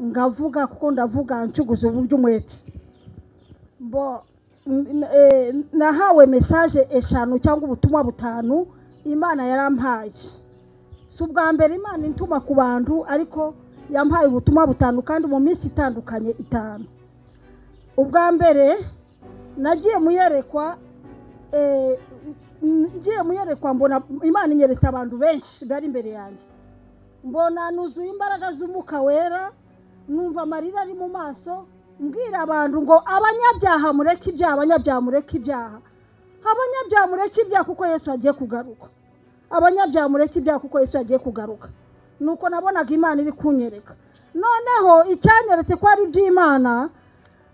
ngavuga kuko ndavuga ncuguza uburyo umwete mbo n- eh, nahawe mesaje eshanu cyangwa ubutumwa butanu imana yarampaye si ubwa mbere imana intuma ku bantu ariko yampaye ubutumwa butanu kandi mu minsi itandukanye itanu ubwa mbere nagiye muyerekwa eh, n- ngiye muyerekwa mbona imana inyeretse abantu benshi bari imbere yanjye mbona nuzuye imbaraga z'umwuka wera numva amarira ari mu maso mbwira abantu ngo abanyabyaha mureke ibyaha abanyabyaha mureke ibyaha abanyabyaha mureke ibyaha kuko yesu agiye kugaruka abanyabyaha mureke ibyaha kuko yesu agiye kugaruka nuko nabonaga imana iri kunyereka noneho icyanyeretse ko ari iby'imana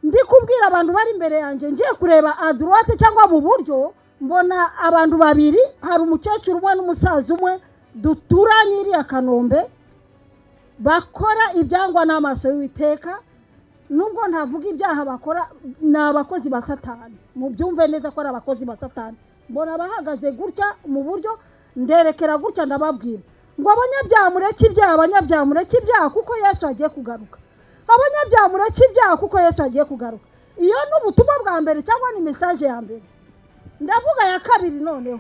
ndi kubwira abantu bari imbere yanjye ngiye kureba adurote cyangwa mu buryo mbona abantu babiri hari umukecuru umwe n'umusaza umwe duturanye iriya kanombe bakora ibyangwa n'amaso y'uwiteka nubwo ntavuga ibyaha bakora ni abakozi ba satani mubyumve neza ko ari abakozi ba satani mbona bahagaze gutya mu buryo nderekera gutya ndababwira ngo abanyabyaha mureke ibyaha abanyabyaha mureke ibyaha kuko yesu agiye kugaruka abanyabyaha mureke ibyaha kuko yesu agiye kugaruka iyo ni ubutumwa bwa mbere cyangwa ni mesaje ya mbere ndavuga ya kabiri noneho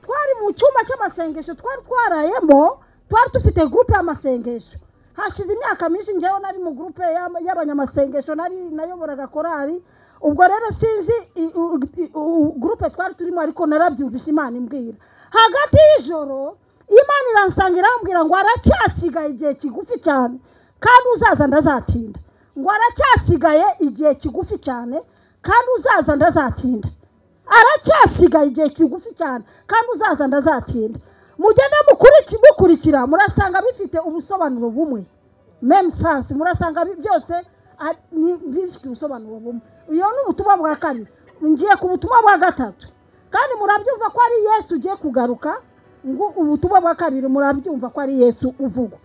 twari mu cyumba cy'amasengesho twari twarayemo twari dufite gurupe y'amasengesho hashize imyaka myinshi njyewe nari mu gurupe y'ama- y'abanyamasengesho nari nayoboraga korari ubwo rero sinzi i- u- i- u- gurupe twari turimo ariko narabyumvishe imana imbwira hagati y'ijoro imana iransanga irambwira ngo aracyasigaye igihe kigufi cyane kandi uzaza ndazatinda ngo aracyasigaye igihe kigufi cyane kandi uzaza ndazatinda aracyasigaye igihe kigufi cyane kandi uzaza ndazatinda mugende mukuriki- mukurikira murasanga bifite ubusobanuro bumwe meme sansi murasanga bi- byose ari- ni- bifite ubusobanuro bumwe iyo ni ubutumwa bwa kabiri ngiye ku butumwa bwa gatatu kandi murabyumva ko ari yesu ugiye kugaruka ngo ubutumwa bwa kabiri murabyumva ko ari yesu uvugwa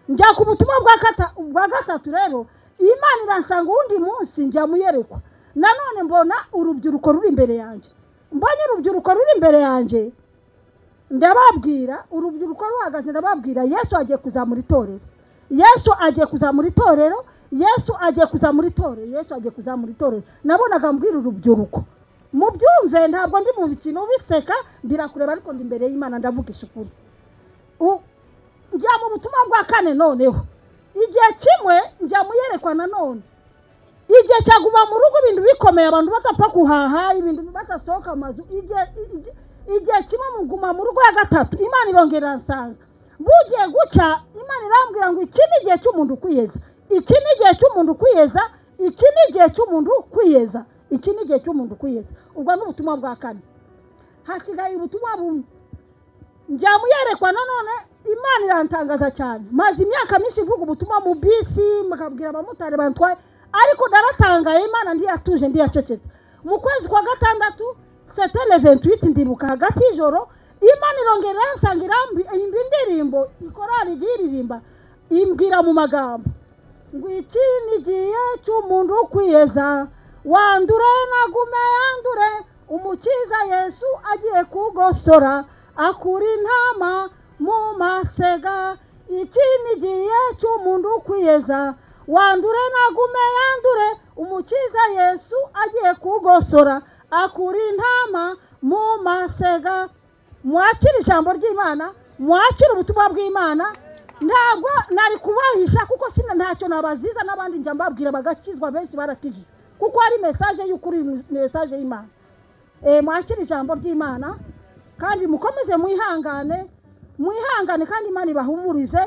njya ku butumwa bwa kata- bwa gatatu rero imana iransanga uwundi munsi njya muyerekwa nanone mbona urubyiruko ruri imbere yanjye mbonye urubyiruko ruri imbere yanjye ndababwira urubyiruko ruhagaze ndababwira yesu agiye kuzamura itorero yesu agiye kuzamura itorero yesu agiye kuzamura itorero yesu agiye kuzamura itorero nabonaga mbwira urubyiruko mubyumve ntabwo ndi mu mikino biseka birakureba ariko ndi imbere y'imana ndavuga isukuri U- njya mu butumwa bwa kane noneho igihe kimwe njya muyerekwa nanone igihe cyaguma mu rugo ibintu bikomeye abantu badapfa guhaha ibintu badasohoka amazu igihe igihe- igihe kimwe muguma mu rugo ya gatatu imana irongera iransanga bugiye gucya imana irambwira ngo iki ni igihe cy'umuntu ukwiyeza iki ni igihe cy'umuntu ukwiyeza iki ni igihe cy'umuntu ukwiyeza iki ni igihe cy'umuntu ukwiyeza ubwo ni ubutumwa bwa kane hasigaye ubutumwa bumwe njya muyerekwa nanone imana irantangaza cyane maze imyaka myinshi ivuga ubutumwa mu bisi mukabwira abamotari bantwaye ariko naratangaye imana ndiyatuje ndiyacecetse mu kwezi kwa gatandatu setele ventuwiti ndibuka hagati y'ijoro imana irongera iransanga irambi- imba indirimbo ikorari igiye iririmba imbwira mu magambo ngo iki ni igihe cy'umuntu ukwiyeza wandure nagume yandure umukiza yesu agiye kugosora akura intama mu masega iki ni igihe cy'umuntu ukwiyeza wandure nagume yandure umukiza yesu agiye kugosora akura intama mu masega mwakire ijambo ry'imana mwakire ubutumwa bw'imana ntabwo nari kubahisha kuko sina ntacyo nabaziza n'abandi njya mbabwira bagakizwa benshi barakijijwe kuko ari mesaje y'ukuri ni mesaje y'imana Eh, mwakire ijambo ry'imana kandi mukomeze mwihangane mwihangane kandi imana ibahumurize